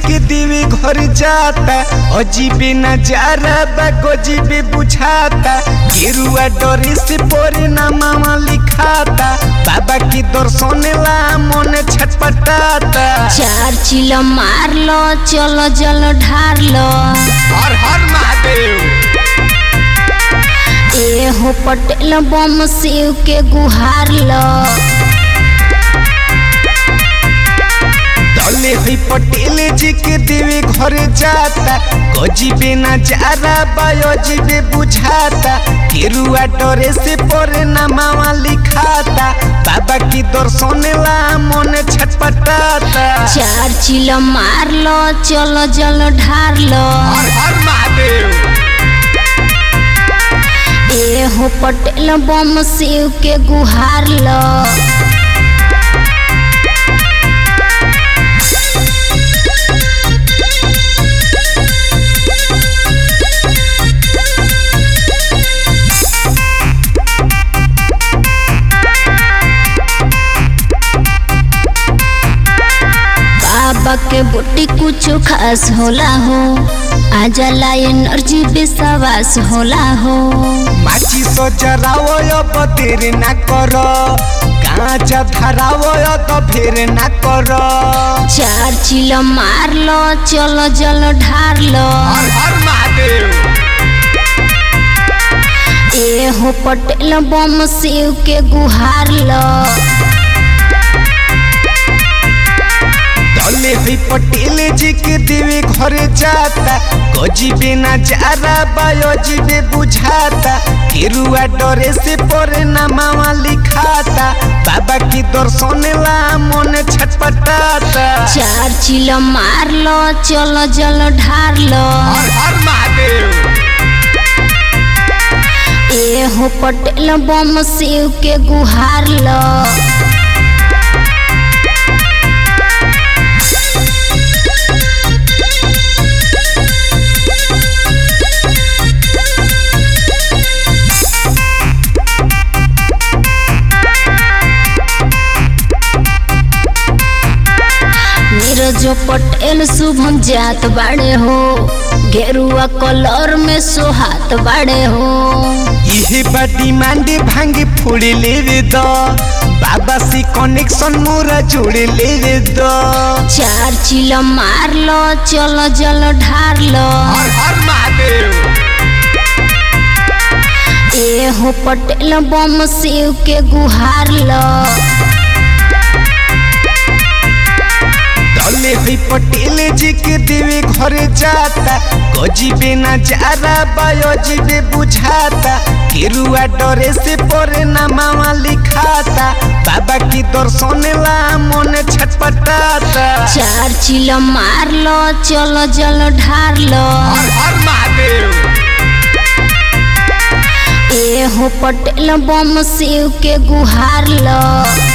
के देवे घर जाता अजीबे नजारा बा गजीबे बुझाता गेरुआ डरे से परे नामा लिखाता बाबा के दर्शन ला मन छटपटाता चार चिल मार लो चलो जल ढार लो हर हर महादेव ए हो पटेल बम शिव के गुहार लो दले हुई पटेल जी के देवे घर जाता गजीबे नजारा बायोजीबे बुझाता केरुआ डरे से परे नामा लिखाता बाबा की दर्शन ला मन छटपटाता चार चिल मार लो चलो जल ढार लो हर हर महादेव ए हो पटेल बम शिव के गुहार लो बाबा के बुट्टी कुछ खास होला हो आ जाला एनर्जी विश्वास होला हो माची सो जरावो अब देर ना कर कांचा धरावो तो फेर ना कर चार चिल मार लो चलो जल ढार लो हर हर महादेव ए हो पटेल बम शिव के गुहार लो दले हुई पटेल जी के देवे घर जाता गजीबे नजारा बायोजीबे बुझाता केरुआ डरे से परे नामा लिखाता बाबा की दर्शन ला मन छटपटाता चार चिल मार लो चलो जल ढार लो हर हर महादेव ए हो पटेल बम शिव के गुहार लो नीरज पटेल शुभम जात बाड़े हो गेरुआ कलर में सोहात बाड़े हो इहे बा डिमांड भांगे फोड़े लेवे द बाबा से कनेक्शन मोरा जोड़े लेवे द चार चिल मार लो चलो जल ढार लो हर हर महादेव ए हो पटेल बम शिव के गुहार लो दले हुई पटेल जी के देवे घर जाता गजीबे नजारा बायोजीबे बुझाता केरुआ डरे से परे नामा लिखाता बाबा की दर्शन ला मन छटपटाता चार चिल मार लो चलो जल ढार लो हर हर महादेव ए हो पटेल बम शिव के गुहार लो